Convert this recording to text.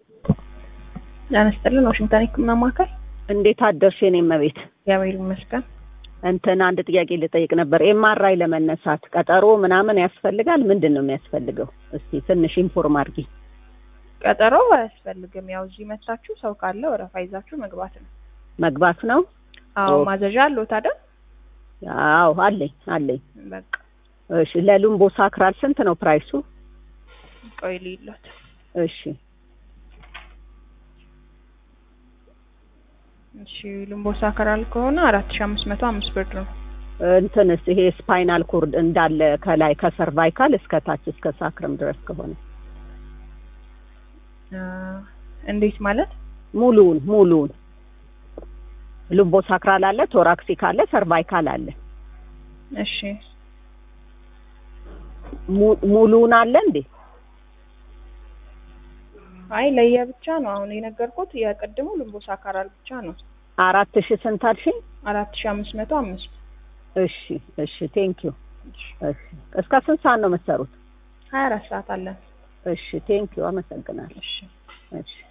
ጤና ይስጥልን ዋሽንግተን ህክምና ማዕከል እንዴት አደርሽ የኔ እመቤት? እግዚአብሔር ይመስገን። እንትን አንድ ጥያቄ ልጠይቅ ነበር። ኤምአርአይ ለመነሳት ቀጠሮ ምናምን ያስፈልጋል? ምንድን ነው የሚያስፈልገው? እስቲ ትንሽ ኢንፎርም አድርጊ። ቀጠሮ አያስፈልግም። ያው እዚህ መታችሁ ሰው ካለ ወረፋ ይዛችሁ መግባት ነው። መግባት ነው? አዎ ኦ። ማዘዣ አለዎት አይደል? አዎ አለኝ አለኝ። በቃ እሺ ለሉምቦ ሳክራል ስንት ነው ፕራይሱ? ቆይ ልይሎት። እሺ እሺ ልምቦሳ ከራል ከሆነ አራት ሺ አምስት መቶ አምስት ብር ነው። እንትንስ ይሄ ስፓይናል ኮርድ እንዳለ ከላይ ከሰርቫይካል እስከ ታች እስከ ሳክረም ድረስ ከሆነ አ፣ እንዴት ማለት? ሙሉውን ሙሉውን ሉምቦ ሳክራል አለ፣ ቶራክሲክ አለ፣ ሰርቫይካል አለ። እሺ mu- ሙሉውን አለ እንዴ? አይ ለየብቻ ነው አሁን የነገርኩት። የቅድሙ ልምቦሳ ካራል ብቻ ነው አራት ሺህ ስንት አልሽኝ? አራት ሺ አምስት መቶ አምስት እሺ እሺ ቴንክ ዩ እሺ እስከ ስንት ሰዓት ነው የምትሰሩት? ሀያ አራት ሰዓት አለን። እሺ ቴንክ ዩ አመሰግናለሁ። እሺ እሺ